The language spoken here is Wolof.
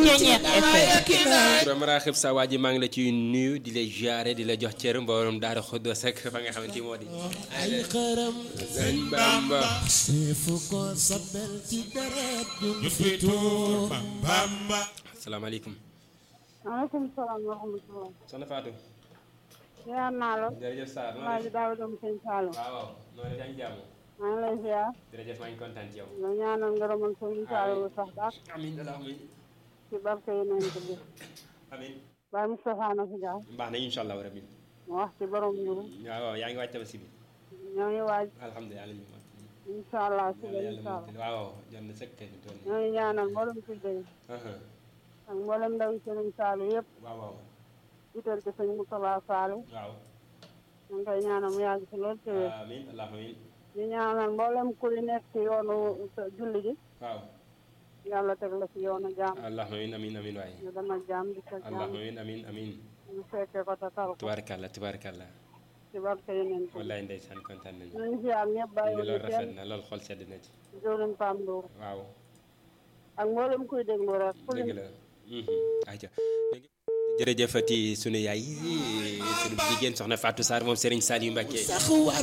Ceeñeex FM Borom Raxib sa waa ji maa ngi la ciy nuyu di la jaare di la jox cër mboolem daara Xuddoos ak fa nga xamante ni moo di. ay xaram Sëñ Bamba. seefu ko sabel ci deret ju ñu fi tuur Bamba asalaamaaleykum. maaleykum salaam wa rahmatulah. soxna Fatou. ziar naa la. jërëjëf Sarr. maa ngi daaw dem sëñ Saalum. waaw waaw noonu yaa ngi jàmm. maa ngi lay ziar. jërëjëf maa ngi kontaan ci yow. nga ñaanal ngërëmal sëñ Saalum sax daal amiin allahumma ci barke yi nañ ko bi. amiin. Baay Moustapha na fi jaar. baax na incha allah rabbi. mu wax ci borom njuru. waaw waaw yaa ngi waaj tabaski bi. ñoo ngi waaj. alhamdulilah alamin. incha allah si la yàlla incha allah. waaw waaw jot na sëkk kay fi toll nii. ñoo ngi ñaanal mboolem kuy dégg. ak mboolem ndaw yi sëñ Saalum yëpp. waaw waaw jiital ci sëñ Moustapha Saalum. waaw. ñu ngi koy ñaanal mu yàgg si lool te wér. amiin allahumma amiin. di ñaanal mboolem kuy nekk ci yoonu julli gi. waaw. yàlla teg la ci yoonu jaam. allahumma amiin amiin amiin waay. ñu dem ak jaam di ko jaam. allahumma amiin amiin amiin. ñu fekkee ko te tal ko. tubaarkalla tubaarkalla. ci barke yi nañ ko. wallaay ndeysaan kontaan nañu. ñu ngi ziar ñëpp bàyyi loolu wu rafet kenn na loolu xol sedd na ci. jëwriñ Pam Ndour waaw ak mboolem kuy déglu rek. ku dëgg lim la. ayca jërëjëfati sunu yaay sunu jigéen soxna Fatou Sarr moom Serigne Saliou Mbacké. sax war